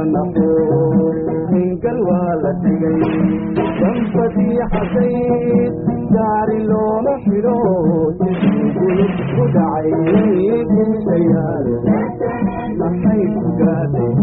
looma naqo hingal waa la dhigay dambadii xasayd gaari looma xidho jidgulub ku dhacay dishayaale maxay ku gaadhay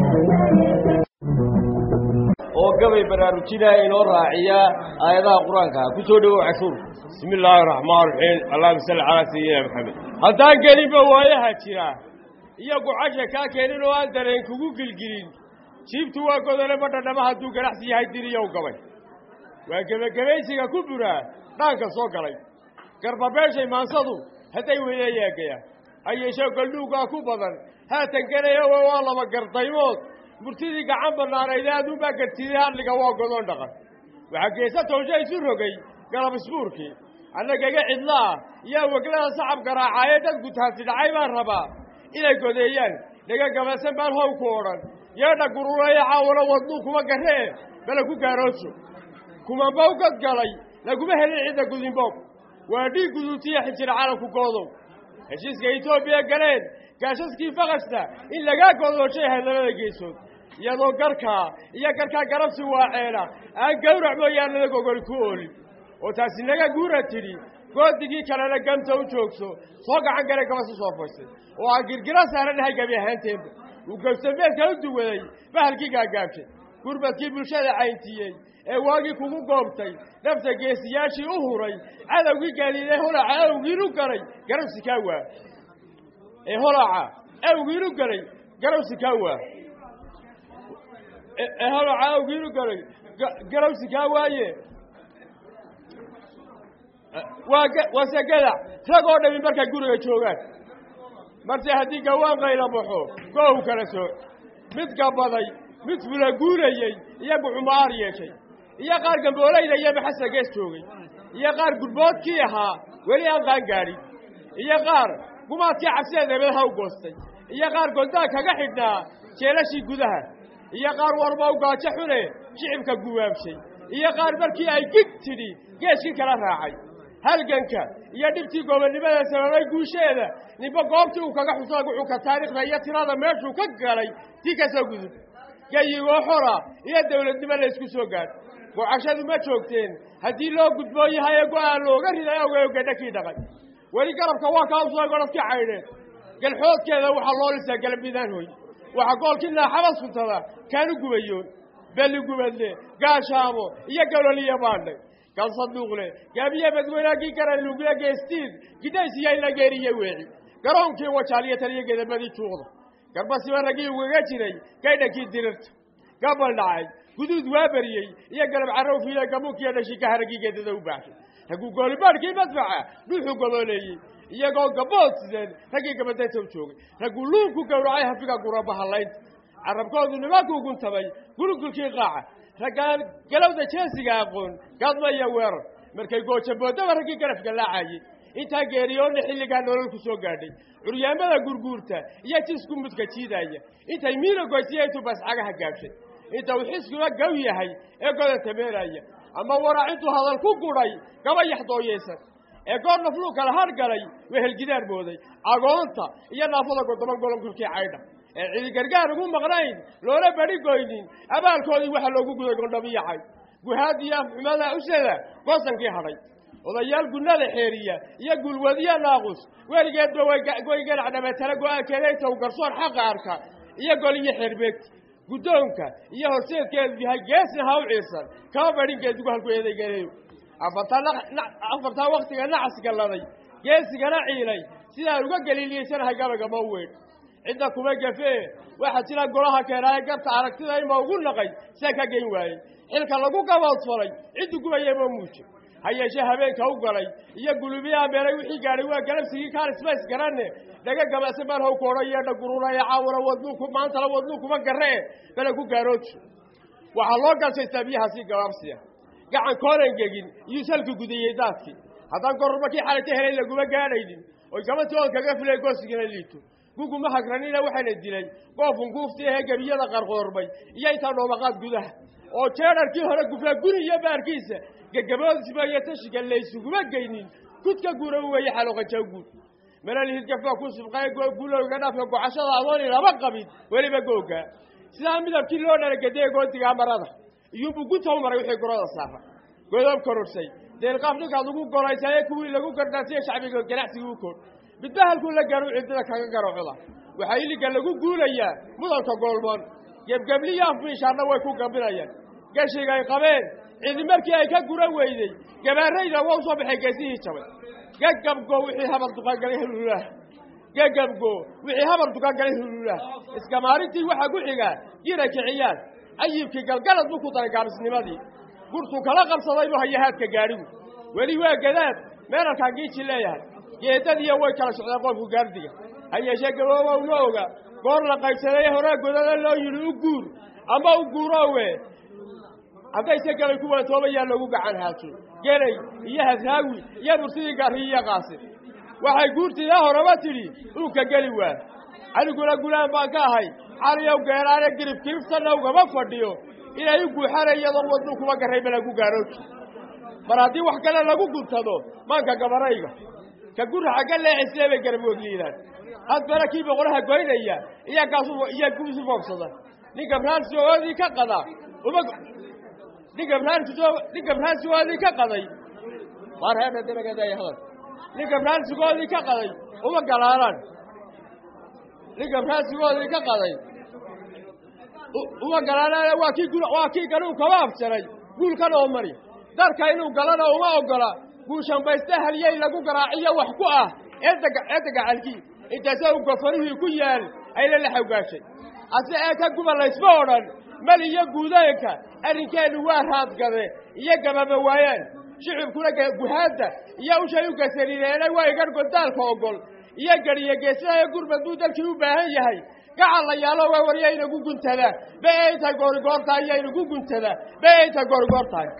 oo gabay baraarujinaya inoo raaciya aayadaha qur-aanka ku soo dhowow cashuur bismi illaahi raxmaan raxiim allahuma salli calaa sayidina maxamed haddaan gelinba waayaha jira iyo gucasha kaa keenin oo aan dareen kugu gilgilin jiibtu waa godole badhadhama hadduu ganacsi yahay diriyow gabay waa gebagabaysiga ku buraa dhaanka soo galay garbabeeshay maansadu hadday weyna yeegayaan hayeeshee goldhuugaa ku badan haatan gelaya waa laba gardaymood murtidii gacan bannaanayde aduunbaa gartiday hadliga waa godoon dhaqan waxaa geesa towsha isu rogay galab isbuurkii annagaga cidlaah iyo weglada sacab garaacaaye dadku taasi dhacay baan rabaa inay godeeyaan dhaga gabasan baan how ku odhan yeedha gurureeya caawana wadnuu kuma garree bala ku gaaroojo kumanbow gad galay laguma helin cidda gudinboog waa dhiig guduutiya xijir calanku goodow heshiiska etoobiya galeen gaashaskii fakashta in lagaa godooshay ahayd labada geesood iyadoo garkaa iyo garkaa garabsi waaceena aan gawrac mooyaanada gogoli ku oolin oo taasi naga guura tidhi goodigii kalena gamta u joogso soo gacan gale gabasi soo faysay oo aan girgira saaranahay gebi ahaanteenba uu gabsameedka u duwaday bahalkii gaagaabshay gurbadkii bulshada cayntiiyey ee waagii kugu goobtay nafta geesiyaashii u huray cadowgii gaadiiday holaca awgiinu galay garabsi kaa waa ee holaca awgiinu galay garabsi kaa waa ee holaca awgiinu galay garabsi kaa waaye waa waase gadac rag oo dhami markay guriga joogaan marse haddii gawaan qayla baxo goow kala sooc mid gabaday mid fulaguurayey iyagu cumaar yeeshay iyo qaar gamboolayda iyo maxasa gees joogay iyo qaar gudboodkii ahaa weli aan qaan gaadhin iyo qaar gumaadkii cabsideed eebadaha u goostay iyo qaar goldaa kaga xidhnaa jeelashii gudaha iyo qaar warba u gaajo xune shicibka guwaabshay iyo qaar markii ay gig tidhi geeskii kala raacay halganka iyo dhibtii gobonnimada sababay guusheeda ninba goobtii uu kaga xuso guxuka taariikhda iyo tirada meeshuu ka galay tii ka soo gudub gayigoo xora iyo dawladnimo la isku soo gaadh gocashadu ma joogteen haddii loo gudboo yahay ee go-aan looga riday ogeyo gadhakii dhaqay weli garabka waa kaa usoo godhadkii caydheen galxoodkeeda waxaa loo lisaa galabidaan hoy waxaa goolkii naaxaba suntada kaanu gubayoon belli gubadle gaashaamo iyo galoliya baandhay gal saduuqle gaabiye badweynaagii garanlugle geestiid gidaysiya in la geeriye weeci garoonkii wajaaliyo taliyo gedamadii juuqda garbasiba raggii ugaga jiray gaydhankii dirirta gabal dhacay guduud waa beriyey iyo galab carrow fiile gamuunkiiyo dhashika haraggii geedada u baaxshay ragguu goolibaadhkii madfaca dhuuxuu goboleeyey iyagoo gabood sideen raggii gabadayta u joogay ragguu luunku gowracay hafiga gurabahallaynta carabkoodu nimankuu guntabay gulugulkii qaaca raggaan galowda jeesiga aqoon gadma iyo weerar markay goojaboodaba raggii garafka laacayey intaa geeriyoonna xilligaa nolol ku soo gaadhay curyaamada gurguurta iyo jisku mudka jiidaya intay miina goysiya intuu bascagaha gaabshay inta uu xiskuba gaw yahay ee goda tameeraya ama warac intuu hadal ku gudhay gaba yaxdooyeysan ee goor nafluu kala har galay wehelgidaar mooday agoonta iyo naafada godoban golonkulkii caydha ee cidi gargaar ugu maqnayn loola badi goynin abaalkoodii waxaa loogu guday gondhabiyacay guhaad iyo afxumada usada goosankii hadhay odayaal gunnada xeeriya iyo gulwadiya naaqus weligeedba way ganac dhabatala go-aankeeda inta u garsoor xaqa arka iyo goliyo xeerbeegta guddoonka iyo horseedkeedu yahay geesna ha u ciirsan kama badhin geedugu halku eedaygeedayo afartaa waktiga nacas galladay geesigana ciilay sidaan uga galiiliyeysanahay gabagama u weyn cidda kuma gafee waxaa jira golaha keenaaye garta aragtida ima ugu naqay sian ka geyn waayey xilka lagu gaboodfalay ciddu gubayama muuji ha yeeshee habeenka u galay iyo gulubiyaha meelay wixii gaadhay waa galabsigii kaarismays garanne dhaga gabase baan how koodha yeedha gururaya caawuna wadnuu maantala wadnuu kuma garree bale ku gaarooji waxaa loo galshaystaa biyahaasii gabaabsiya gacan koonan gegin iyuu salka gudayey daadkii haddaan gorormakii xalayta helay laguma gaadhaynin oy gabantii oon kaga filay goosigana liito guguma hagranina waxaana dilay goofun guuftii ahee gebiyada qarqoorbay iyo intaa dhoobaqaad gudaha oo jeedharkii hore gufaa guri iyo baarkiisa gagaboodisba iyo tashiga laysuguma geynin kudka guura u weeye xaloqaja guud malal hidgafaa ku subqay gulowga dhaafka gocashada adooni lama qabin weliba googa sidaa midabkii loo dhalagedeye goodigaa marada iyuunbuu gunta u maray wixii goroda saara godob kororsay deelqaaf ninkaad ugu golaysaye kuwii lagu gardaasiye shacbiga ganacsigii u kood midba halkuu la gaaro ciddada kaga garoocoda waxaa iliga lagu guulayaa mudanka goolmoon gebgebliyo afmiishaarna way ku gabinayaan geshiga ay qabeen cidi markii ay ka gura weyday gabaarayda waa u soo baxay geesihii jabay gegabgo wixii habar duqangalay huluulaah gegabgo wixii habar duqangalay huluulaah iska maalintii waxaa ku xigaa jira kiciyaan ayibkii galgalad buu ku daray gaabisnimadii gurtuu kala qabsaday buu hayahaadka gaadhigu weli waa gadaad meelalkaan giiji leeyahay geedadiiyo way kala socdeen qolku gaardiga ha yeeshee gaboobow ma oga goor la qaybsaday horaa godada loo yidhi u guur ama u guuroowe haddayse galay kuwaan toobayaa loogu gacan haajo gelay iyo hasraawi iyo bursidii gaarriyi iyo qaasin waxay guurtiidaa horeba tidhi uunka geli waa aniguna gulaan baan ka ahay caliyow geeraane girib kiribtanna ugama fadhiyo inay u guuxana iyadoo wadnu kuma garrayba lagu gaarooji mar haddii wax kale lagu guntado maanka gabarayga ka gura xagga leexisee bay garab wegliidaan hadbana kii boqolaha goynaya iyagaasu iyo guusu foobsada nin gabraansigoodii ka qada uma nin gabraansigo nin gabraansigoodii ka qaday waar heedha dinageedaya hadal nin gabraansigoodii ka qaday uma galaalaan nin gabraansigoodii ka qaday uma galaalaan waa kii gu waa kii ganuun kama afjaray guulkan oo mari darka inuu galana uma ogola guushambayste halyey lagu garaaciyo wax ku ah eedda eedda gacalkii intaasoo u gofarihii ku yaal ayla la xawgaashay hase ee ka guba laysma odhan mal iyo guudeenka arrinkeennu waa raadgade iyo gababa waayaan shicibkuna guhaadda iyo ushay u gasariireena waa igar godaalka ogol iyo gadiyo geesadayo gurmad buu dalkii u baahan yahay gacal la yaalo waa warya inagu guntada be ayta goorigoor tahay iyo inagu guntada be ayta goorigoor tahay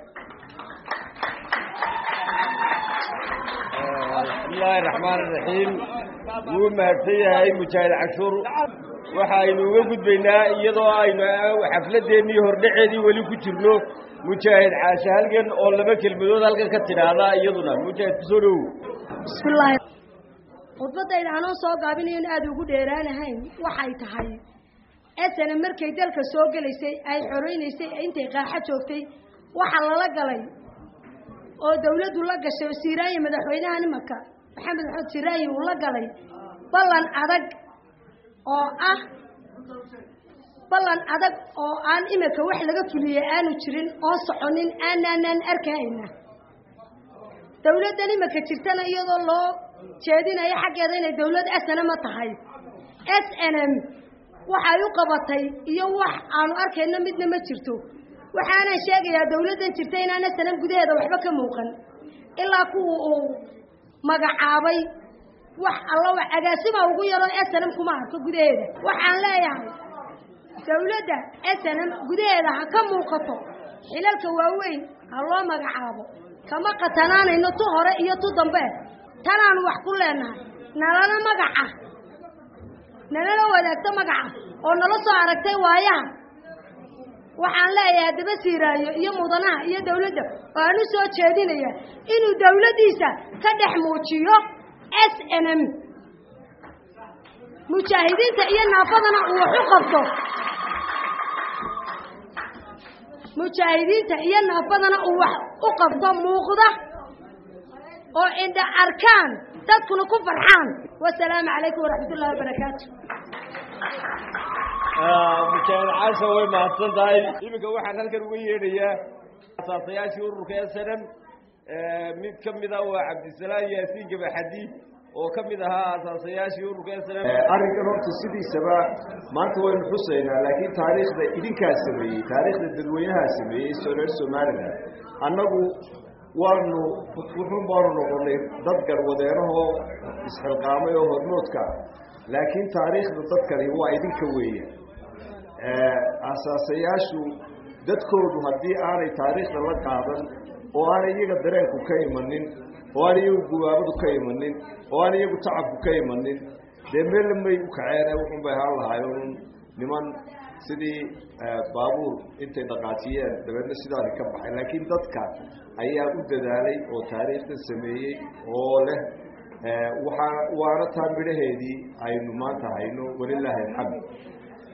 bismillaahi raxmaan iraxiim wuu mahadsan yahay mujaahid cashuur waxaynu uga gudbaynaa iyadoo aynu xafladeennii hordhaceedii weli ku jirno mujaahid caashe halgan oo laba kelmadood halkan ka tidhaahda iyaduna mujaahid kusoo dhowow bismillaahi khudbaddayda anoo soo gaabinayo in aada ugu dheeraanahayn waxay tahay esana markay dalka soo gelaysay ay xoreynaysay intay qaaxo joogtay waxaa lala galay oo dawladdu la gashay siiraanya madaxweynaha nimanka maxamed maxamed siiraanya uu la galay ballan adag oo ah ballan adag oo aan iminka wax laga fuliyey aanu jirin oo soconin aanaanan arkayna dawladdan iminka jirtana iyadoo loo jeedinayo xaggeeda inay dawlad s n m tahay s n m waxay u qabatay iyo wax aanu arkayno midna ma jirto waxaanan sheegayaa dawladdan jirta inaan s n m gudaheeda waxba ka muuqan ilaa kuwa uu magacaabay wax alla wax agaasima ugu yaroo s n m kuma arko gudaheeda waxaan leeyahay dawladda s n m gudaheeda ha ka muuqato xilalka waaweyn ha loo magacaabo kama qatanaanayno tu hore iyo tu dambe tanaanu wax ku leenahay nalana magaca nalala wadaagto magaca oo nala soo aragtay waayaha waxaan leeyahay haddaba siiraayo iyo mudanaha iyo dawladda waan u soo jeedinaya inuu dawladdiisa ka dhex muujiyo s n m mujaahidiinta iyo naafadana uu wax u qabto mujaahidiinta iyo naafadana uu wax u qabto muuqda oo indha arkaan dadkuna ku farxaan wasalaamu calaykum waraxmat ullahi wabarakaatu mujaahid caasha way mahadsan tahay iminka waxaan halkan uga yeedhayaa asaasayaashii ururka s n m mid ka mida waa cabdisalaam yaasiin gabaxadi oo ka mid ahaa asaasayaashii ururka s n m arrinkan horta sidiisaba maanta waynu xusaynaa laakiin taariikhda idinkaa sameeyey taariikhda dadweynahaa sameeyey reer somalilan annagu waanu wuxuun baanu noqonay dad garwadeerahoo isxilqaamay oo hormoodka ah laakiin taariikhda dadkani waa idinka weeya asaasayaashu dadkoodu haddii aanay taariikhda la qaadan oo aanay iyaga dareenku ka imanin oo aan iyagu gubaabadu ka imanin oo aan iyagu tacabku ka imanin dee meella may u kaceene wuxun bay ahaan lahaayeen niman sidii baabuur intay dhaqaajiyeen dabeedna sidaasi ka baxay laakiin dadka ayaa u dadaalay oo taariikhdan sameeyey oo leh waxaa waana taa midhaheedii aynu maanta hayno walilaahi alxamd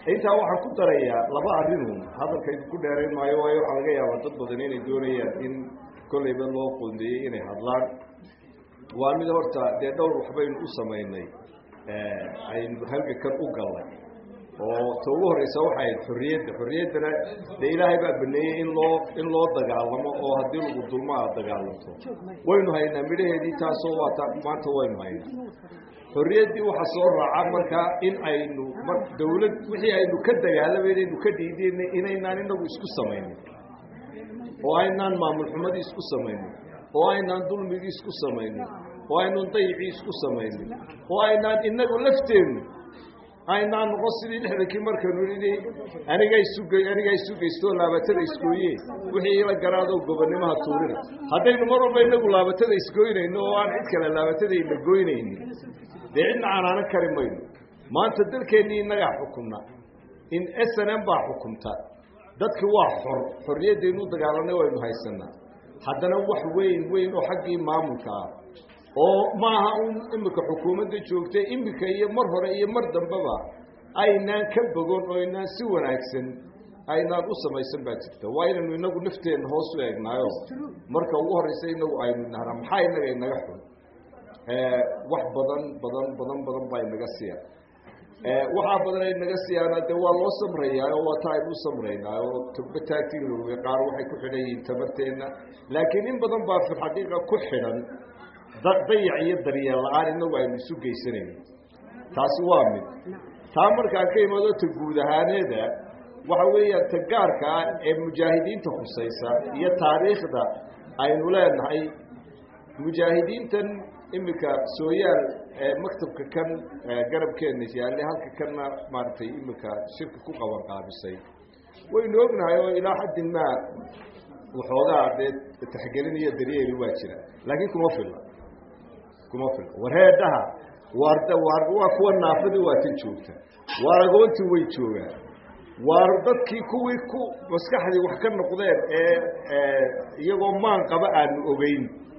intaa waxaan ku darayaa laba arrinun hadalkaydu ku dheerayn maayo waayo waxaa laga yaabaa dad badan inay doonayaan in kolleyba loo qoondeeyey inay hadlaan waa mid horta dee dhowr waxbaynu u samaynay aynu halgakan u gallay oo ta ugu horreysa waxay ahayd xorriyadda xorriyaddana dee ilaahay baa baneeyey in loo in loo dagaalamo oo haddii lagu dulmo aad dagaalanto waynu haynaa midhaheedii taasoo waata maanta waynu haynaa xorriyaddii waxaa soo raaca markaa in aynu mar dawlad wixii aynu ka dagaalamayna aynu ka dhiidaynay inaynaan inagu isku samaynin oo aynaan maamul xumadii isku samaynin oo aynaan dulmigii isku samaynin oo aynaan dayicii isku samaynin oo aynaan inagu lafteennu aynaan noqon sidii lixdankii markaynu nidhi aniga isugey aniga isugeysto laabatada isgooye wixii ila garaadoo gobonnimaha tuurina haddaynu mar walba inagu laabatada isgoynayno oo aan cid kale laabatadayna goynaynin dee cidna canaanan kari mayno maanta dalkeennii innagaa xukumna in s n m baa xukumta dadki waa xor xorriyaddaynu u dagaalanay waynu haysanaa haddana wax weyn weyn oo xaggii maamulka ah oo maaha un imika xukuumadda joogtay imika iyo mar hore iyo mar dambeba aynaan ka bogon oo aynaan si wanaagsan aynaan u samaysan baa jirta waa inaynu inagu nafteenna hoos u eegnaayo marka ugu horreysa inagu aynu nahnaa maxaa inaga inaga xun wax badan badan badan badan baa inaga siya waxaa badan ay naga siyaana dee waa loo samrayaa oo waa ta aynu u samraynaa oo tugba taagtiga qaar waxay ku xidhan yihiin tabarteenna laakiin in badan baa fi xaqiiqa ku xidhan dayac iyo daryeel la-aan inagu aynu isu geysanayno taasi waa mid taa markaan ka imaado ta guud ahaaneeda waxa weeyaan ta gaarka ah ee mujaahidiinta khusaysa iyo taariikhda aynu leenahay mujaahidiintan imika sooyaal maktabka kan garabkeena yaalle halka kanna maaragtay imika shirka ku qaban qaabisay waynu ognahay oo ilaa xaddin maa waxoogaa dee taxgelin iyo daryeeli waa jira laakiin kuma filla kuma filla wareedhaha waar waar waa kuwa naafadii waa tan joogta waar agoontii way joogaan waar dadkii kuwii ku maskaxdii wax ka noqdeen ee iyagoo maan qaba aanu ogeyn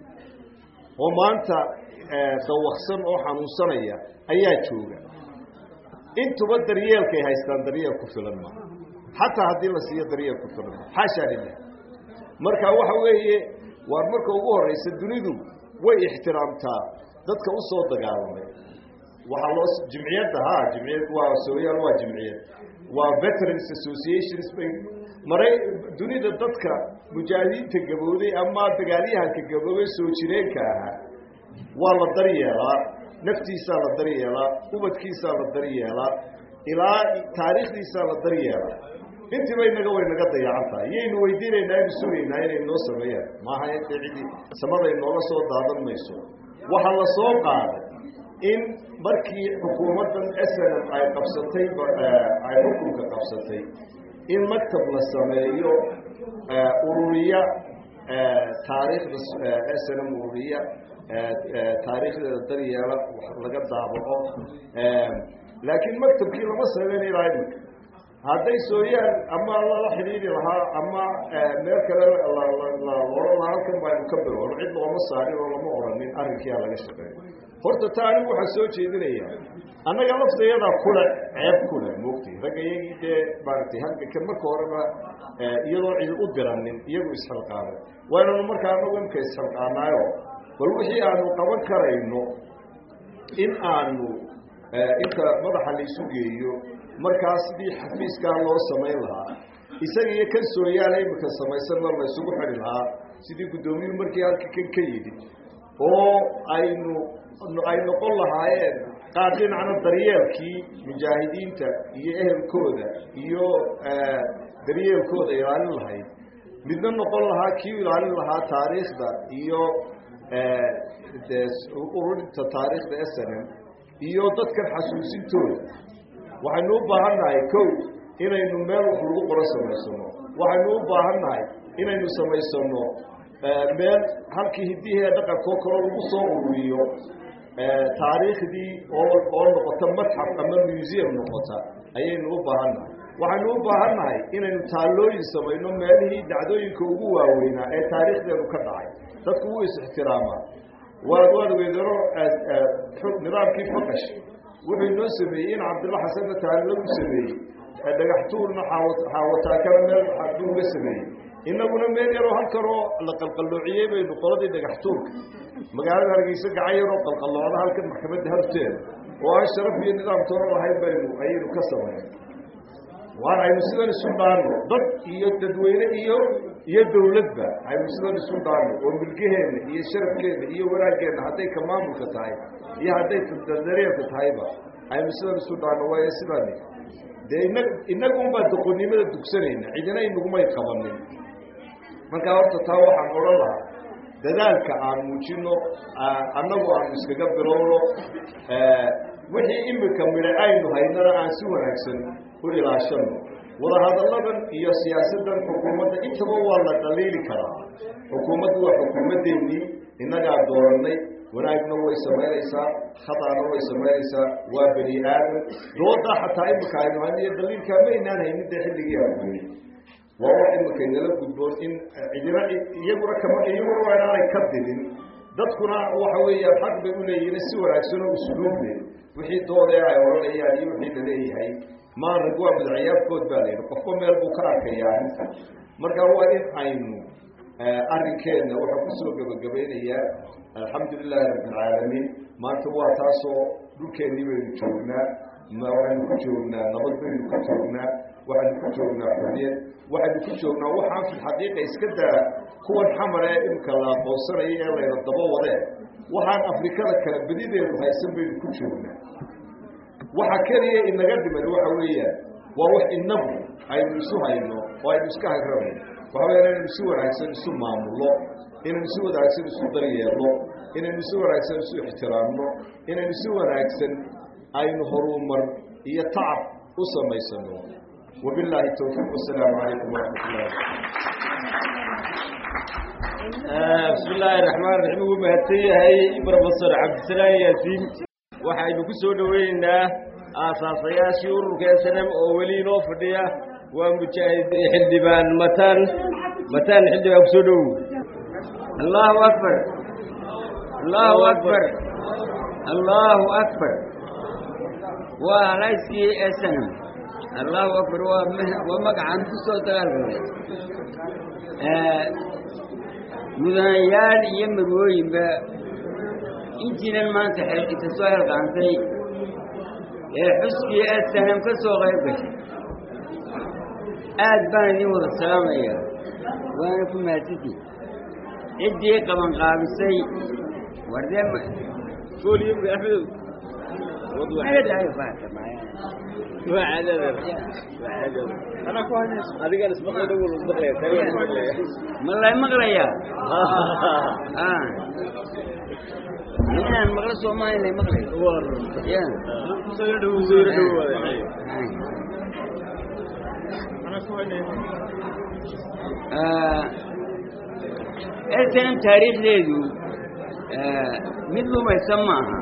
oo maanta dawaksan oo xanuunsanaya ayaa jooga intuba daryeelkay haystaan daryeel ku filan ma xataa haddii la siiyo daryeel ku filan ma xaashaa lilah marka waxa weeye waar marka ugu horeysa dunidu way ixtiraamtaa dadka u soo dagaalamay waxaa loo jimciyadda ha jimciyad waa sooyaal waa jimciyad waa veterans associations bay maray dunida dadka mujaahidiinta gabowday ama dagaalyahanka gaboobay soo jireenka ahaa waa la daryeelaa naftiisaa la daryeelaa ubadkiisaa la daryeelaa ilaa taariikhdiisaa la daryeelaa intiiba inaga way naga dayacan tahay iyaynu weydiinaynaa aynu sugaynaa inay noo sameeyaan maaha intay cidii samaday nooga soo daadan mayso waxaa la soo qaaday in markii xukuumaddan snm ay qabsatay ay xukunka qabsatay in maktab la sameeyo ururiya taariikhda snm ururiya taariikhdeeda daryeela laga daabaco laakiin maktabkii lama sameyn ilaa iminka hadday sooyaan ama lala xidhiiri lahaa ama meel kale oran lahaa halkan baynu ka bilowno cid looma saarin oo lama oranin arrinkiia laga shaqeeyo horta ta anigu waxaa soo jeedinaya annaga laftayadaa kule ceeb kule moogtay ragga iyagii dee maaragtay halka marka horeba iyadoo cid u diranin iyagu isxilqaamay waynanu markaa anagu imka isxilqaanaayo bal wixii aanu qaban karayno in aanu inta madaxa laysu geeyo markaa sidii xafiiskaa loo samayn lahaa isaga iyo kan sooyaala imika samaysanna laysugu xidhi lahaa sidii guddoomiyuhu markii halka kan ka yidhi oo aynu ay noqon lahaayeen qaar dhinacna daryeelkii mujaahidiinta iyo ehelkooda iyo daryeelkooda ilaalin lahayd midna noqon lahaa kii ilaalin lahaa taariikhda iyo ururinta taariikhda snm iyo dadkan xasuusintooda waxaynu u baahan nahay kow inaynu meel wax lagu qoro samaysano waxaynu u baahan nahay inaynu samaysano meel halkii hiddihii dhaqankoo kaloo lagu soo ururiyo taariikhdii oo oo noqota madxaf ama museum noqota ayaynu u baahan nahay waxaynu u baahan nahay inaynu taallooyin samayno meelihii dacdooyinka ugu waaweynaa ee taariikhdeenu ka dhacay dadku wuu is-ixtiraamaa waad waad weydaro nidaamkii faqash wuxuu inoo sameeyey in cabdilla xasanna taani lagu sameeyey dhagaxtuurna xaawataakana meel xaaduu uga sameeyey inaguna meel yaroo halkanoo la qalqalloociyey baynu qoladii dhagaxtuurka magaalada hargeysa gacan yaroo qalqalloocda halkan maxkamadda horteeda oo aan sharaf iyo nidaam toona lahayn baynu ayaynu ka samayn waan aynu sidan isu dhaano dad iyo dadweyne iyo iyo dawladba aynu sidan isu dhaano oo milgaheenna iyo sharafkeenna iyo wanaageenna hadday ka maamulka tahay iyo hadday dareerka tahayba aynu sidan isu dhaano waayo sidani dee ina inagunbaa doqonnimada dugsanayna cidina inagumay qabanin markaa horta taa waxaan odhan lahaa dadaalka aan muujino annagu aanu iskaga bilowno wixii imika midha aynu haynana aan si wanaagsan u ilaashano wadahadalladan iyo siyaasaddan xukuumadda intaba waa la dhaliili karaa xukuumaddu waa xukuumaddeennii innagaa doorannay wanaagna way samaynaysaa khadaana way samaynaysaa waa bani aadam doodaa xataa imika aynu hayno iyo daliilkaa maynaan haynin dee xilligii aan weyey waa wax imika inala gudboon in cidina iyaguna kama iyaguna waa inaanay ka didin dadkuna waxa weeyaan xaq bay uleeyihin si wanaagsan oo usluuble wixii doodee ay odhanayaan iyo wixii laleeyahay maarag waa madaxyaafkood baa la yidhi qofba meel buu ka arkayaa arrinta marka waa in aynu arrinkeenna waxaa kusoo gebagabaynayaa alxamdu lilaahi rabbi alcaalamiin maanta waa taasoo dhulkeennii baynu joognaa waxaynu ku joognaa nabad baynu ku joognaa waxaynu ku joognaa xuriyad waxaynu ku joognaa waxaan fi xaqiiqa iska daa kuwan xamar ee imika la aqoonsanaya ee layna daba wadee waxaan afrikada kale bedideedu haysan baynu ku joognaa waxa keliya inaga dhiman waxa weeyaan waa wax inagu aynu isu hayno oo aynu iska hagrano waxa weya inaynu si wanaagsan isu maamulno inaynu si wanaagsan isu daryeelno inaynu si wanaagsan isu ixtiraamno inaynu si wanaagsan aynu horumar iyo tacab u samaysano wabilaahi towfiiq wasalaamu calaykum waraxmat ullahi bismi illaahi raxmaan raxiim ugu mahadsan yahay brofesor cabdisalaan yaasiin waxaynu ku soo dhoweynaynaa aasaasayaashii ururka snm oo weli inoo fadhiya waa mujaahid xildhibaan mataan mataan xildhibaan kusoo dhowow allahu akbar allahu akbar allahu akbar waa halayskii snm allahu akbar waa waa magacaan ku soo dagaalgalay mudanayaal iyo marwooyinba intiinan maanta xeelkita soo helqaantay ee xuskii asanam ka soo qayb gashay aad baan idin wada salaamaya waana ku mahadsantii ciddii qabanqaabisay wardee kooliyomka axmedow malay maqlayaa inaan maqlo soomaali lay maqlayo ya snm taariikhdeedu mid lumaysan maaha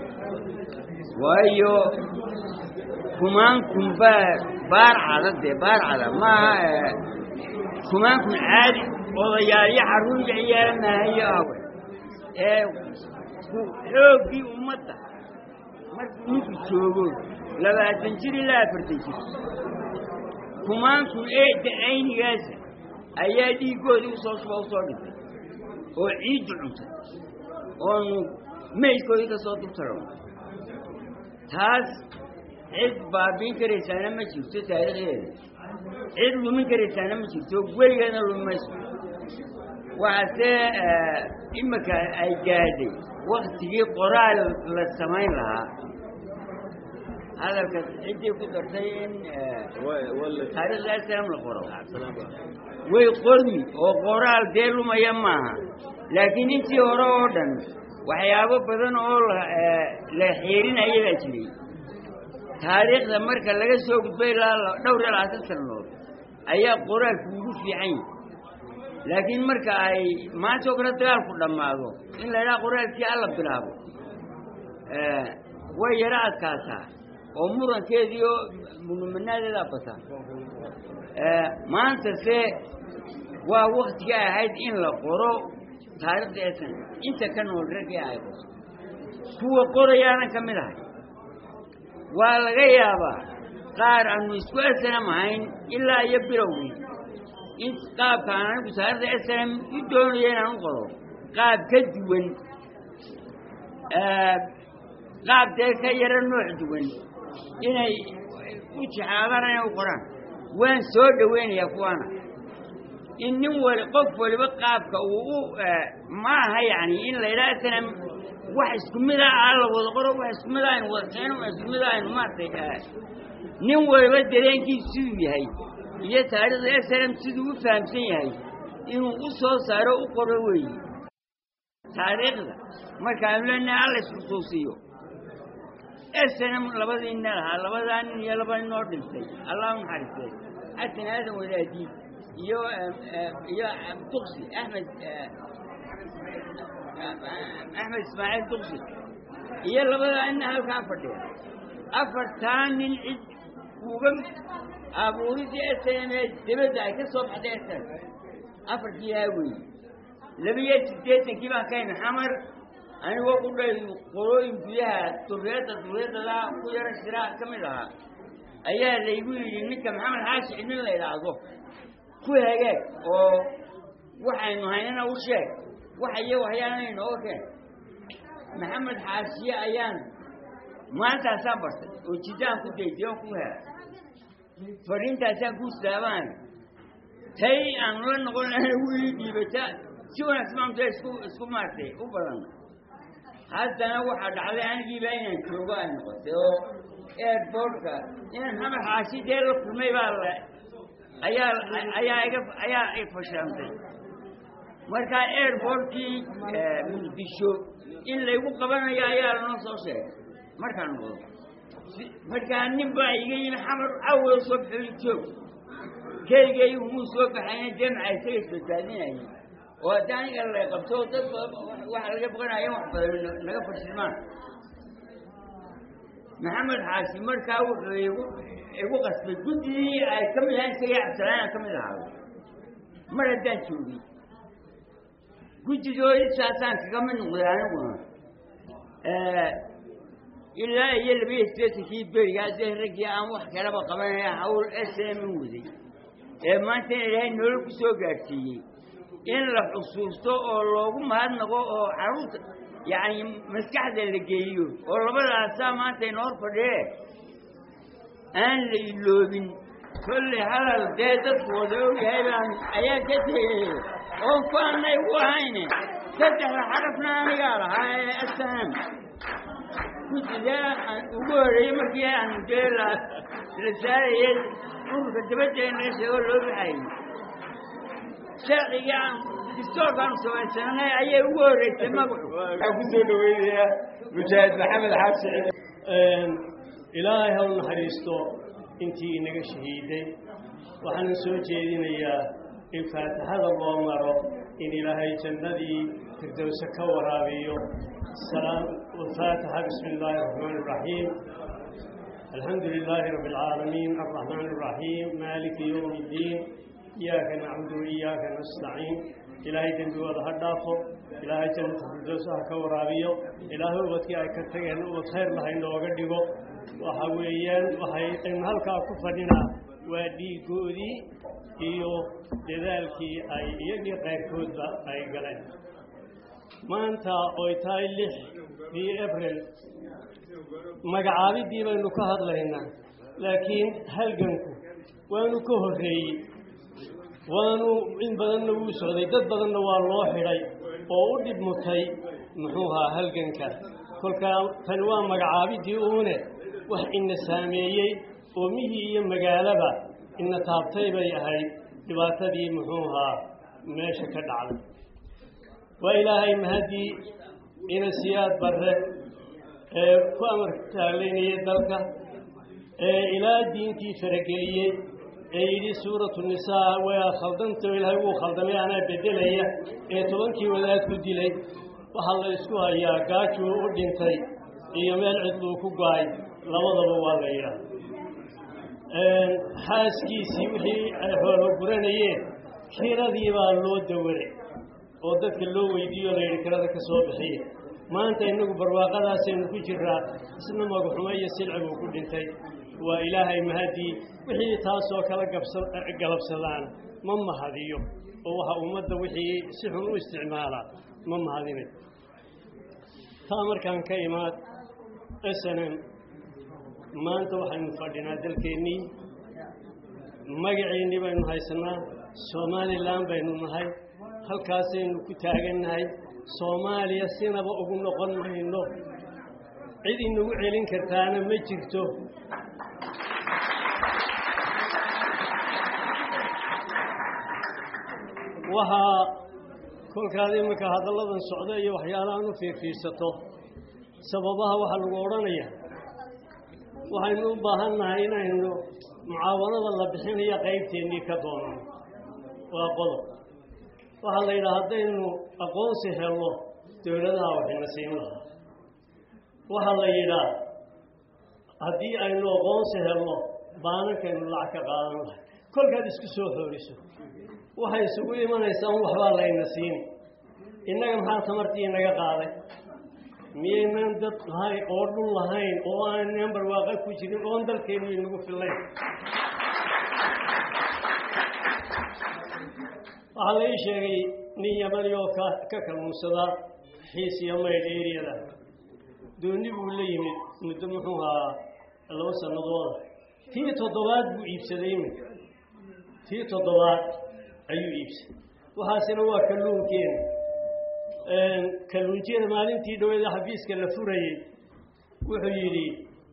waayo kumaankun baa baar cada dee baar cada maaha kumaankun caadi odayaalyo carruurya ciyaara maahayo awe ee xooggii ummadda markuu ninku joogo labaatan jir ilaa afartan jir kumaankun eedda aynigaasa ayaa dhiiggoodii usoo shuba usoo dhintay oo ciiddu cuntay oonu maydkoodii ka soo dubtaro taas cid baabiin karaysaana ma jirto taariikhdeeda cid lumin karaysaana ma jirto weligeedna lumi mayso waxaase imika ay gaadhay waktigii qoraal la samayn lahaa hadalka ciddii ku dartay in taariikhda aslam la qoro way qormi oo qoraal dee lumaya maaha laakiin intii hore oo dhan waxyaabo badan oo la xeerinaya baa jiray taariikhda marka laga soo gudbay ilaa dhowr iyo labaatan sannadood ayaa qoraalku ugu fiican yahi laakiin marka ay maanta oo kale dagaalku dhammaado in la idhaha qoraalkii alla bilaabo way yaro adkaataa oo murankeedii oo munumanaadeedaa bata maanta se waa waktiga ahayd in la qoro taariikhda esan inta ka nool raggii ay qorto kuwa qorayaanan ka mid ahay waa laga yaabaa qaar aanu isku snm ahayn ilaa iyo bilowgii in qaabka aan anigu wasaaradda snm u doonayo inaan u qoro qaab ka duwan qaab dee ka yaro nooc duwan inay u jexaadaan inay u qoraan waan soo dhoweynayaa kuwaana in nin wali qof waliba qaabka uu u ma aha yani in la yidhaha snm wax isku mida a la wada qoro wax isku mida aynu wada keeno wax isku mida aynu maaragtay nin waliba dareenkiisu siduu yahay iyo taariikhda snm siduu u fahamsan yahay inuu u soo saaro u qoro weeye taariikhda markaanu leenahay alla isxusuusiyo snm labadii nin lahaa labadaa nin iyo laba nin oo dhintay allah u naxariistay xasan aadan wadaadiid iyo iyo duqsi axmed axmed ismaaciil duqsi iyo labadaa nin halkaa fadhiya afartaa nin cid uga abuuridii snm ee dibadda ay ka soo baxday snm afarkii haa weeye labiyo siddeetankii baan ka imi xamar anigoo ku dhay qolooyin gudaha duriyadda duriyadadaa ku yaro shiraa ka mid ahaa ayaa laygu yidhi ninka maxamed xaashi cidnin la idhaahdo ku hagaag oo waxaynu haynana u sheeg waxayo waxyaana inooga keen maxamed xaashiye ayaan maantaasaan bartay oo jidaan ku dayday oon ku hela fadhiintaasaan ku istaabaan tay aanu la noqon lahayna wii dhiibata si wanaagsan maamta isku isku maartay u badan haddana waxaa dhacday anigiiba inaan joogo ay noqotay oo airbortka inaan maxamed xaashi dee la kulmay baa la ayaa ayaa iga ayaa i fashantay markaa airbortkii muqdisho in laygu qabanayo ayaa lanoo soo sheegay markaan noqdo markaa nin baa iga yimi xamar awal soo baxoy joog keligay umuu soo baxayna jamca isaga isbadbaadinayay oo haddii aniga la qabto dad waxa laga boqanaya wax badan naga fashilmaan maxamed xaashi markaa wuxuu igu igu qasbay guddigii ay ka mid ahayn isaga cabdisalaan aan ka mid ahaado mar haddaan joogay guddigoodi saasaan kaga mid noqday aniguna ilaa iyo labiyo sideetankii berigaa dee raggii aan wax kalaba qabanaya hawl s m u waday ee maanta in ilaahay nolol ku soo gaadhsiiyey in la xusuusto oo loogu mahadnaqo oo carruurta yacni maskaxda la geeyo oo labadaasaa maanta inoor fadhiyee aan la iloobin kolley hadal dee dadku wada ogyahay baan ayaa ka tegay oon ku annay u ahayne saddexda xarafna anigaa lahaa ee asam guddigaa aan ugu horreeyey markii aan dee la la saarayay dhulka dabadda in laga sheego loo baxayay sharciga aan distoorkaanu samaysanay ayay ugu horreysay magacu waxaan ku soo dhaweynayaa mujaahid maxamed xaashi ilaahay ha u naxariisto intii inaga shahiiday waxaana soo jeedinayaa in faatixada loo maro in ilaahay jannadii firdowse ka waraabiyo faatixa bismi illaahi araxmaan iraxiim alxamdu lilaahi rabbi alcaalamiin alraxmaan iraxiim maaliki yowmi iddiin iyaaka nacbudu waiyaaka nastaciin ilaahay dembigooda ha dhaafo ilaahay jannata firdowse ha ka waraabiyo ilaahay ubadkii ay ka tageen ubad khayr lahay nooga dhigo waxa weeyaan waxay aynu halkaa ku fadhinaa waa dhiigoodii iyo dadaalkii ay iyagii qayrkoodba ay galeen maanta oy tahay lix bii abril magacaabidii baynu ka hadlaynaa laakiin halganku waanu ka horreeyey waanu in badanna wuu socday dad badanna waa loo xidhay oo u dhib mutay muxuu ahaa halganka kolkaa tani waa magacaabidii uune wax ina saameeyey oomihii iyo magaalaba ina taabtay bay ahayd dhibaatadii muxuu ahaa meesha ka dhacday waa ilaahay mahadii ina siyaad barre ee ku amar taaglaynayay dalka ee ilaa diintii farageliyey ee yidhi suuratu nisaa waa khaldantao ilaahay wuu khaldamay anaa beddelaya ee tobankii wadaad ku dilay waxaa la isku hayaa gaajuu u dhintay iyo meel cidluu ku go-ay labadaba waa la yidhaah xaaskiisii wixii ay xoolo guranayeen kiradii baa loo dawaray oo dadka loo weydiiyo la yidhi kirada ka soo bixiya maanta innagu barwaaqadaasaynu ku jiraa isna magaxumo iyo silci buu ku dhintay waa ilaahay mahadii wixii taasoo kala gabsa galabsadaana ma mahadiyo oo waxa ummadda wixii si xun u isticmaalaa ma mahadinay taa markaan ka imaad s n m maanta waxaynu fadhinaa dalkeennii magaceennii baynu haysanaa somalilan baynu nahay halkaasaynu ku taagannahay soomaaliya sinaba ugu noqon mayno cid inagu celin kartaana ma jirto waxaa kolkaad iminka hadalladan socda iyo waxyaalahan u fiirfiirsato sababaha waxaa lagu odhanaya waxaynu u baahan nahay inaynu mucaawanada la bixinayo qaybteennii ka doonano waa qodob waxaa la yidhaha haddaynu aqoonsi helno dowladaha waxayna siin lahaa waxaa la yidhaa haddii aynu aqoonsi helno baanankaynu lacag ka qaadan lahay kolkaad isku soo xooriso waxay isugu imanaysaa un waxbaa layna siini innaga maxaa tamartii inaga qaaday miyaynan dad lahayn oo dhul lahayn oo aanan barwaaqa ku jirin oon dalkeennu inagu fillayn waxaa la ii sheegay nin yamani oo ka ka kalluunsadaa xiis iyo maydh eriyada dooni buu la yimid muddo muxuu ahaa laba sannadooda tii toddobaad buu iibsaday iminka tii toddobaad ayuu iibsaday waxaasina waa kalluunkeena kalluunjiyada maalintii dhaweeda xafiiska la furayey wuxuu yidhi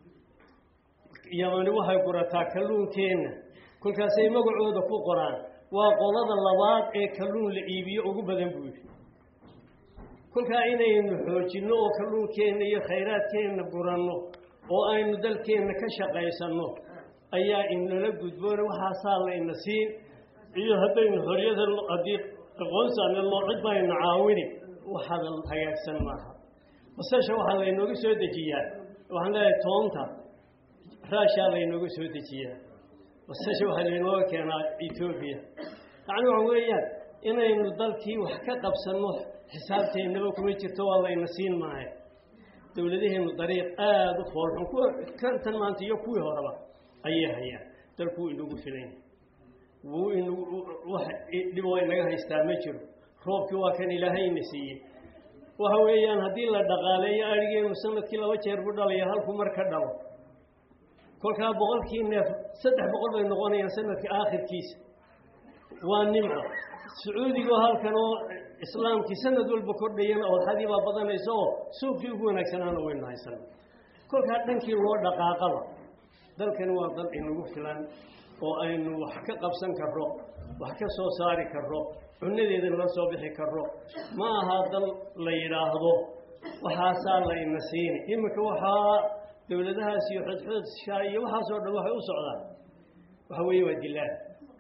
yamani waxay gurataa kalluunkeenna kolkaasay magacooda ku qoraan waa qolada labaad ee kalluun la iibiyo ugu badan buu yidhi kolkaa inaynu xoojinno oo kalluunkeenna iyo khayraadkeenna guranno oo aynu dalkeenna ka shaqaysanno ayaa inala gudboona waxaasaa layna siin iyo haddaynu xoriyada haddii aqoonsaana loo cid bayna caawini waxaada hagaagsan maaha basasha waxaa laynooga soo dejiyaa waxaan leeyahay toonta raashaa laynooga soo dejiyaa basasha waxaa laynooga keenaa etoobiya yacni waxa weeyaan inaynu dalkii wax ka qabsanno xisaabteennaba kuma jirto waa layna siin maayo dowladaheennu dariiq aada u foolxun kuwa kantan maanta iyo kuwii horeba ayay hayaan dalkuu inagu filan wuu inagu wax dhiboo inaga haystaa ma jiro roobkii waa kan ilaahayna siiyey waxa weeyaan haddii la dhaqaaleeyo adhigeenu sanadkii laba jeer bu dhalaya halku mar ka dhalo kolkaa boqolkii neef saddex boqol bay noqonayaan sanadka aakhirkiisa waa nimco sacuudigoo halkan oo islaamkii sanad walba kordhayana odxadii baa badanaysa oo suuqkii ugu wanaagsanaana waynu haysana kolkaa dhankii loo dhaqaaqaba dalkani waa dal inagu filan oo aynu wax ka qabsan karro wax ka soo saari karro cunnadeedana la soo bixi karro ma aha dal la yidhaahdo waxaasaa layna siini iminka waxaa dowladahaas iyo xodxodshaa iyo waxaasoo dhan waxay u socdaan waxa weeye waa dilaal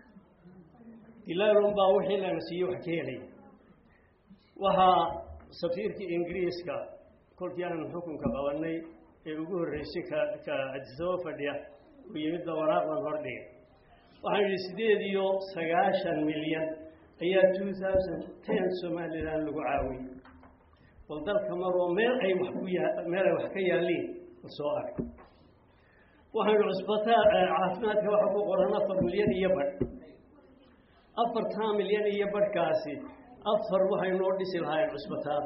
dilaal unbaa wixii lana siiye wax ka helaya waxaa safiirkii ingiriiska kolkii aanu xukunka qabanay ee ugu horreysay ka ka adisaba fadhiya uu yimidba waraaqdan hordhigay waxaan yidhi sideed iyo sagaashan milyan ayaa two thousand ten somalilan lagu caawiyey bal dalka maroo meel ay wax ku yaa meel ay wax ka yaalliin la soo arg waxaan yidhi cusbitaal caafimaadka waxa ku qoran afar milyan iyo badh afartaa milyan iyo badhkaasi afar waxay noo dhisi lahaayeen cusbitaal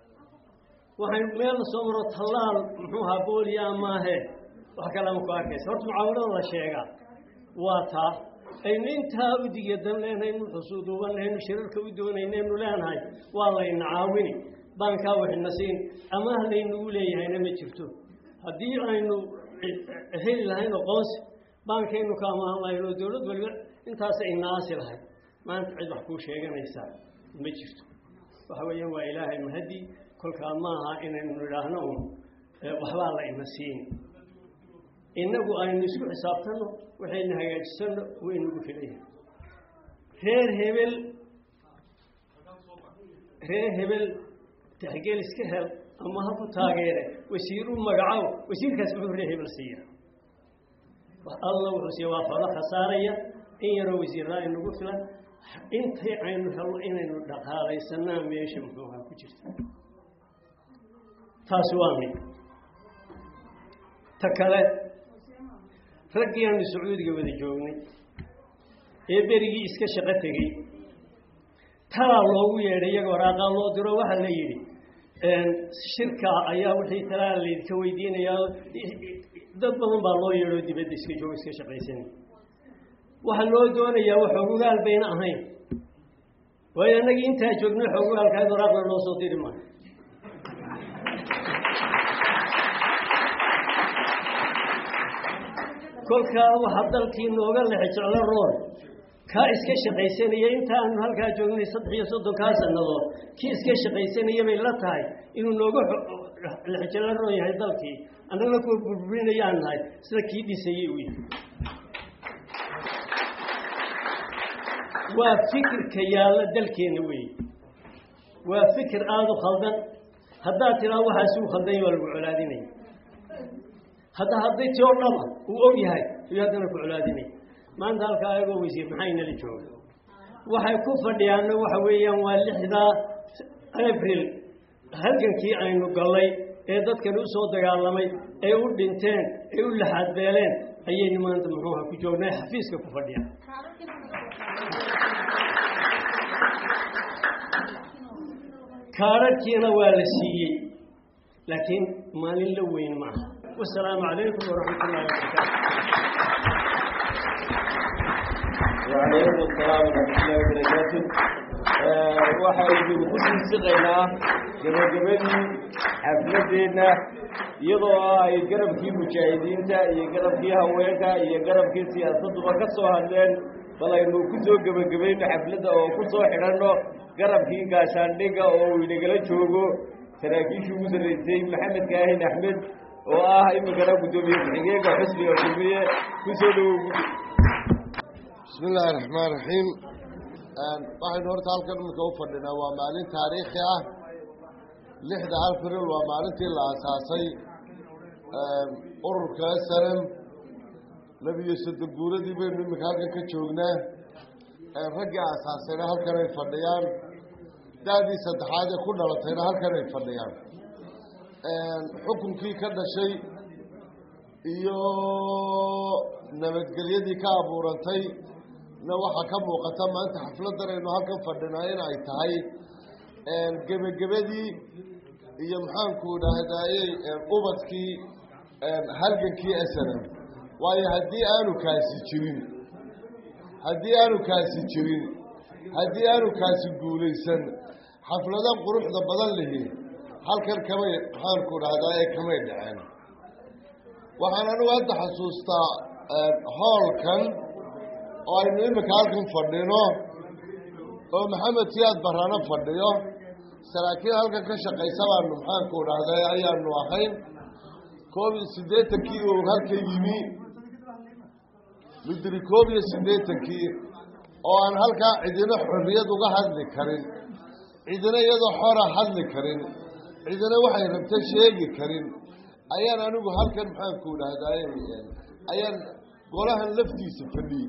waxay meel la soo maro tallaal muxuu ahaa booliya maahe wax kalama ku arkaysa horta mucaawanada la sheegaa waa taa aynu intaa u digyadan leenaynu xusuuduubanaynu shirarka u doonaynaynu leenahay waa layna caawini baankaa waxna siin amaah laynagu leeyahayna ma jirto haddii aynu heli lahayn aqoonsi baankaynu ka amaahan lahayn oo dowlad waliba intaasa inaasi lahayd maanta cid wax kuu sheeganaysaa ma jirto waxa weeyaan waa ilaahay mahadi kolkaa maaha inaynu nidhaahno un waxbaa la ina siini innagu aynu isku xisaabtanno waxayna hagaajisanno wuu inagu filayahay reer hebel reer hebel taxgeel iska hel ama ha ku taageere wasiiru magacow wasiirkaas muxuu reer hebel siiya alla wuxuu siiya waa falo khasaaraya in yaroo wasiirraa inagu filan intay aynu helno inaynu dhaqaalaysanaa meesha muxuuhaa ku jirta taasi waa mid ta kale raggii aanu sacuudiga wada joognay ee berigii iska shaqo tegey talaa loogu yeedhay iyaga waraaqaa loo diro waxaa la yidhi shirka ayaa wixii talaa laydinka weydiinayaa dad badan baa loo yeedhoo dibadda iska jooga iska shaqaysanay waxaa loo doonayaa wax xogogaal bayna ahayn waayo annagii intaa joogna xogogaalkaad waraaqna loo soo diri maayo kolkaa waxaa dalkii nooga lexe jeclo rool kaa iska shaqaysanaya intaanu halkaa joognay saddex iyo soddonkaa sannadood kii iska shaqaysanaya bay la tahay inuu nooga lexjeclo roon yahay dalkii annagana kuwa burburinayaan nahay sida kii dhisayey u yahay waa fikirka yaalla dalkeenna weeye waa fikir aada u khaldan haddaad tiraa waxaasi u khaldanya waa lagu colaadinaya hadda hadday ti oo dhaba uu og yahay ayuu haddana ku colaadinaya maanta halkaa ayagoo weysiye maxaa inala jooga waxay ku fadhiyaanna waxa weeyaan waa lixdaa abril halgankii aynu gallay ee dadkani u soo dagaalamay ay u dhinteen ay u laxaadbeeleen ayaynu maanta muxuuha ku joognay xafiiska ku fadhiya kaadhadhkiina waa la siiyey laakiin maalin la weyn ma aha wasalaamu calaykum waraxmat ullahi wabarakaatu وعليكم السلام ورحمة الله وبركاته waxaynu ku siisiqaynaa gabagabadii xafladeena iyadoo ah ay garabkii mujaahidiinta iyo garabkii haweenka iyo garabkii siyaasadduba ka soo hadleen bal aynu ku soo gebagabayno xafladda oo ku soo xidhanno garabkii gaashaandhigga oo uu inagala joogo saraakiishii ugu sarraysay maxamed kaahin axmed oo ah iminkana guddoomiye ku-xigeenka xusniga kulmiye ku soo dhowow bismi illaahi raxmaan raxiim waxaynu horta halkan iminka u fadhinaa waa maalin taariikhi ah lixda april waa maalintii la asaasay ururka snm labiyo soddon guuradii baynu iminka halkan ka joognaa raggii asaasayna halkan ay fadhiyaan da-dii saddexaad ee ku dhalatayna halkan ay fadhiyaan xukunkii ka dhashay iyo nabadgelyadii ka abuurantay na waxaa ka muuqata maanta xafladdan aynu halkan fadhinaa in ay tahay gebagabadii iyo maxaanku dhahdaayey ubadkii halgankii snm waayo haddii aanu kaasi jirin haddii aanu kaasi jirin haddii aanu kaasi guulaysan xafladan quruxda badan lihi halkan kamay maxaanku dhahdaayey kamay dhaceen waxaan anigu hadda xasuustaa hoolkan oo aynu iminka halkan fadhino oo maxamed siyaad barano fadhiyo saraakiil halkan ka shaqaysa baanu maxaanku dhahday ayaanu ahayn koob iyo siddeetankii uu halka yimi mudiri koob iyo siddeetankii oo aan halkaa cidina xorriyad uga hadli karin cidina iyadoo xora hadli karin cidina waxay rabta sheegi karin ayaan anigu halkan maxaanku dhahdaay ayaan golahan laftiisa fadhiyey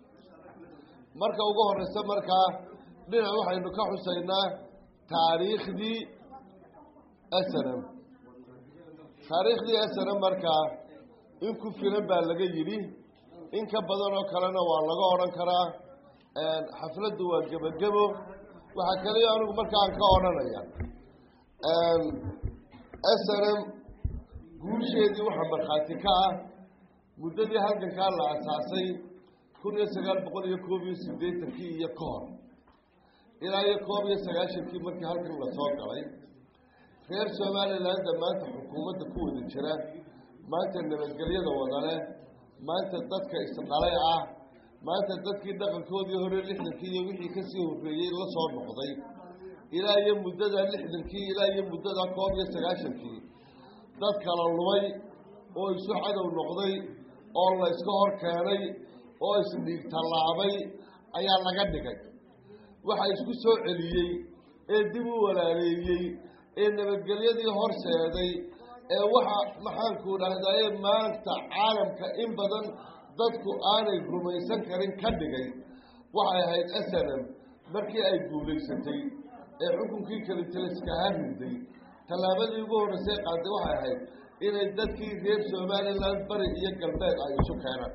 marka ugu horeysa markaa dhinac waxaynu ka xusaynaa taariikhdii snm taariikhdii snm markaa in ku filan baa laga yidhi in ka badan oo kalena waa laga odhan karaa xafladdu waa gebagebo waxaa kaliya anigu markaan ka odhanaya snm guusheedii waxaa markhaati ka ah muddadii halgankaa la asaasay kun iyo sagaal boqol iyo koob iyo siddeetankii iyo ka hor ilaa iyo koob iyo sagaashankii markii halkan lasoo galay reer somalilandda maanta xukuumadda ku wada jira maanta nabadgelyada wadale maanta dadka isdhalay ah maanta dadkii dhaqankoodii hore lixdankii iyo wixii kasii horreeyey la soo noqday ilaa iyo muddada lixdankii ilaa iyo muddada koob iyo sagaashankii dad kala lumay oo isu cadow noqday oo la yska hor keenay oo isdhiig tallaabay ayaa laga dhigay waxa isku soo celiyey ee dib u walaaleeyey ee nabadgelyadii horseeday ee waxa maxaanku dhahdaye maanta caalamka in badan dadku aanay rumaysan karin ka dhigay waxay ahayd snm markii ay guulaysatay ee xukunkii kalitaliskahaa riday tallaabadii ugu horreysay qaaday waxay ahayd inay dadkii reer somaliland bari iyo galbeed ay isu keenaan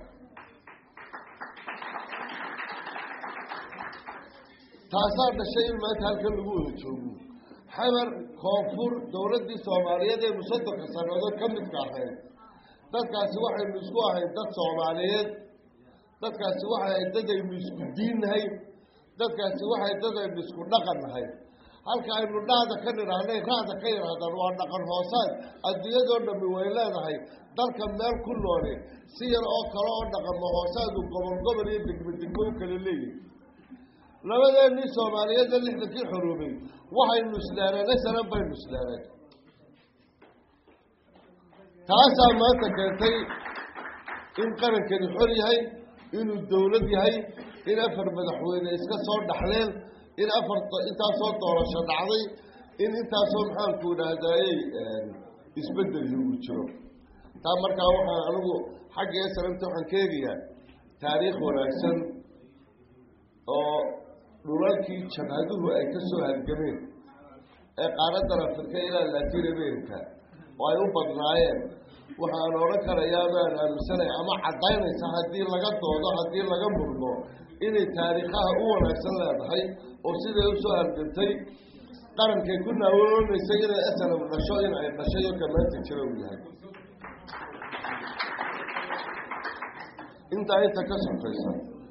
taasaa dhashay in maanta halkan lagu wada joogo xamar koonfur dowladdii soomaaliyeed ee musadonka sannadood ka midka ahayd dadkaasi waxaynu isku ahayd dad soomaaliyeed dadkaasi waxay ahayd dad aynu isku diin nahay dadkaasi waxay dad aynu isku dhaqan nahay halka aynu dhahda ka nidhaahnay raada ka yidhaahdaan waa dhaqan hoosaad adduunyadoo dhammi way leedahay dalka meel ku nooli si yar oo kale oo dhaqanma hoosaadu gobol gobol iyo degmo degmo u kala leeyihin labadeennii soomaaliyeedna lixdankii xoroobay waxaynu isleereen asalan baynu isleereen taasaa maanta keentay in qarankani xor yahay inuu dawlad yahay in afar madaxweyne iska soo dhaxleen in afar intaasoo doorasho dhacday in intaasoo maxaanku idhaahdayey isbeddel lagu jiro taa markaa waxaan anigu xagga esalamta waxaan ka eegayaa taariikh wanaagsan oo dhulalkii jabhaduhu ay ka soo halgameen ee qaaradan afrika ilaa latin america oo ay u badnaayeen waxaan odhan karayaa baan aaminsanay ama caddaynaysa haddii laga doodo haddii laga murmo inay taariikhaha u wanaagsan leedahay oo siday usoo halgantay qarankay ku naawoonaysay inay asalam dhasho in ay dhashay oo kamaanta jira uu yahay intaa inta ka sokaysa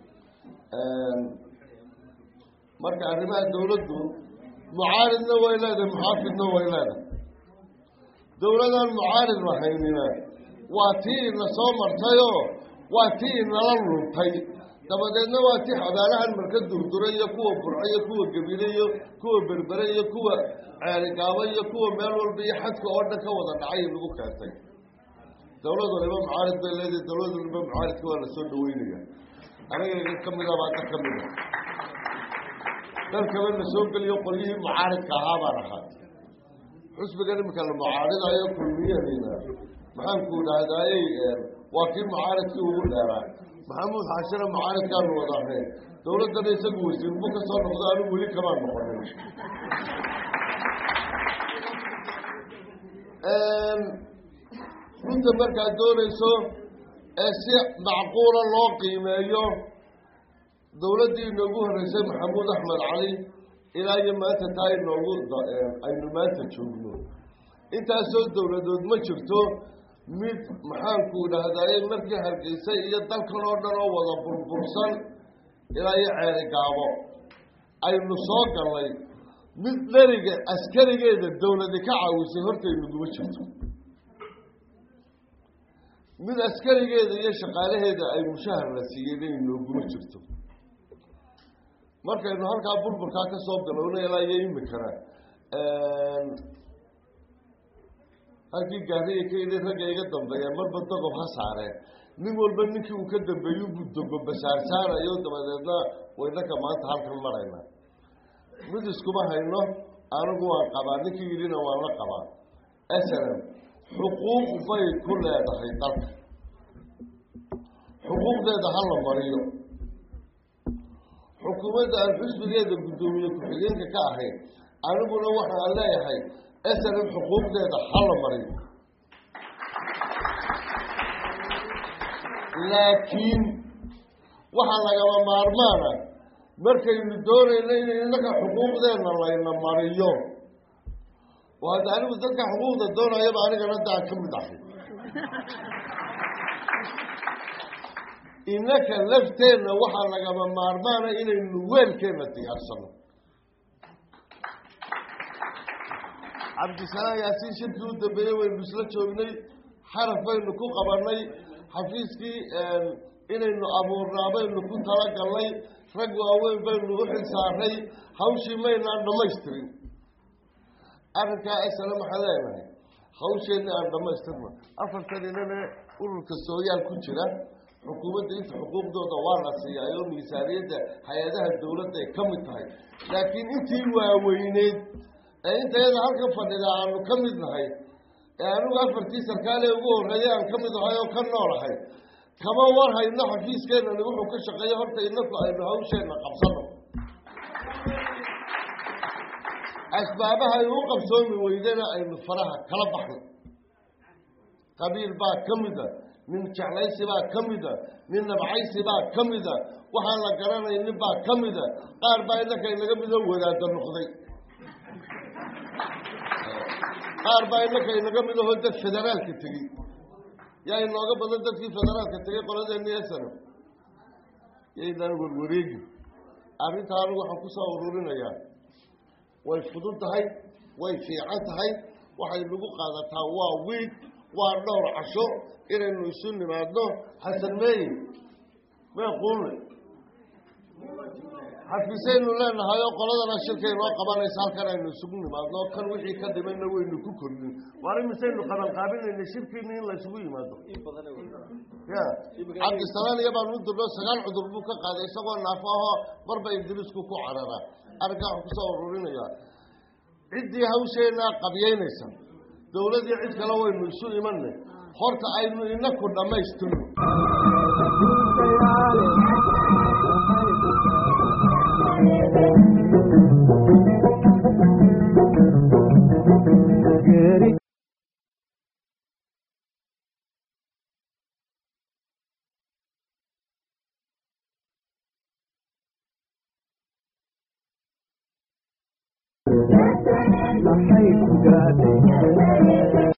marka arrimaha dawladdu mucaaridna way leedahay muxaafidna way leedahay dawladaan mucaarid lahaynina waa tii ina soo martayoo waa tii inala luntay dabadeedna waa tii xabaalahan marka durdura iyo kuwa burco iyo kuwa gebile iyo kuwa berbere iyo kuwa ceerigaabo iyo kuwa meel walba iyo xadka oo dhan ka wada dhacay lagu keentay dawlad waliba mucaarid bay leedahay dawlad waliba mucaaridka waa lasoo dhaweynaya aniga ka mida baa dad ka mida dalkaba la soo geliyo qolyihii mucaaridka ahaa baan ahaa xusbigan iminka la mucaaridayo kulmiyadiina maxaanku idhahdayey waa kii mucaaridkii ugu dheeraa maxamuud xaashina mucaaridkaanu wada ahayn dawladdana isagu wasiirbu ka soo noqdo anigu weli kamaan noqonin runta markaad doonayso ee si macquula loo qiimeeyo dawladdii inoogu horreysay maxamuud axmed cali ilaa iyo maanta taa inoogu aynu maanta joogno intaasoo dawladood ma jirto mid maxaanku idhahdayey markii hargeysa iyo dalkan oo dhan oo wada burbursan ilaa iyo ceeri gaabo aynu soo gallay mid dheriga askarigeeda dawladi ka caawisay hortaynaguma jirto mid askarigeeda iyo shaqaalaheeda ay mushahar la siiyeen inay nooguma jirto markaynu halkaa burburkaa ka soo bilowna ilaa iyo imikana halkii gaariya ka yidhi ragga iga dambeeya marba dogob ha saareen nin walba ninkii uu ka dambeeyu buu dogo basaar saarayo dabadeedna waynaka maanta halkan marayna mid iskuma hayno anigu waan qabaa ninkii yidhina waan la qabaa snm xuquuq bay ku leedahay dalka xuquuqdeeda ha la mariyo xukuumadda aan xusbigeeda guddoomiye ku-xigeenka ka ahayn aniguna waxaan leeyahay snm xuquuqdeeda ha la mariyo laakiin waxaa lagaba maarmaana markaynu doonayno in innaka xuquuqdeena layna mariyo oo hadda anigu dadka xuquuqda doonayaba anigana daan ka mid ahay innaka lafteenna waxaa lagaba maarmaana inaynu weelkeenna diyaarsano cabdisalaam yaasiin shirkii u dambeeyey waynu isla joognay xaraf baynu ku qabanay xafiiskii inaynu abuurnaa baynu ku talagalnay rag waaweyn baynu u xil saaray hawshii maynaan dhamaystirin arrinkaa isana maxaan leenahay hawsheenni aan dhamaystirno afartan inane ururka sooyaal ku jira xukuumadda inta xuquuqdooda waa la siiyaa oo miisaaniyadda hay-adaha dawladda ay ka mid tahay laakiin intii waaweyneyd ee inta iyada halkan fadhida aanu ka mid nahay ee anigu afartii sarkaale ugu horreeyay aan ka mid ahay oo ka noolahay kama war hayno xafiiskeenani wuxuu ka shaqeeya horta inaku aynu hawsheenna qabsano asbaabaha ay u qabsoomi weydena aynu faraha kala baxno qabiil baa ka mida nin jeclaysi baa ka mida nin nabcaysi baa ka mida waxaan la garanay nin baa ka mida qaar baa innanka inaga midoo wadaada noqday qaar baa innanka inaga midahoo dad federaalka tegey yaa inooga badan dadkii federaalka tegey qoladeeni esano yaynaan warwareegi arrintaa anigu waxaan ku soo ururinayaa way fudud tahay way fiican tahay waxay nagu qaadataa waa wiig waa dhowr casho inaynu isu nimaadno xasan meeyi mee quulne xafiisaynu leenahay oo qoladana shirkay noo qabanaysa halkan aynu isugu nimaadno kan wixii ka dhimayna waynu ku kordhin waar imisaynu qabanqaabinayna shirkiini in laysugu yimaado ya cabdisalaan iyo baan u dirno sagaal cudur buu ka qaaday isagoo naafo ahoo marba ingiriisku ku cararaa arrinkaa waxaan kusoo ururinayaa ciddii hawsheenaa qabyaynaysa dawladii cid kale waynu isu imanay horta aynu inaku dhammaystirno maxay ku gaadhay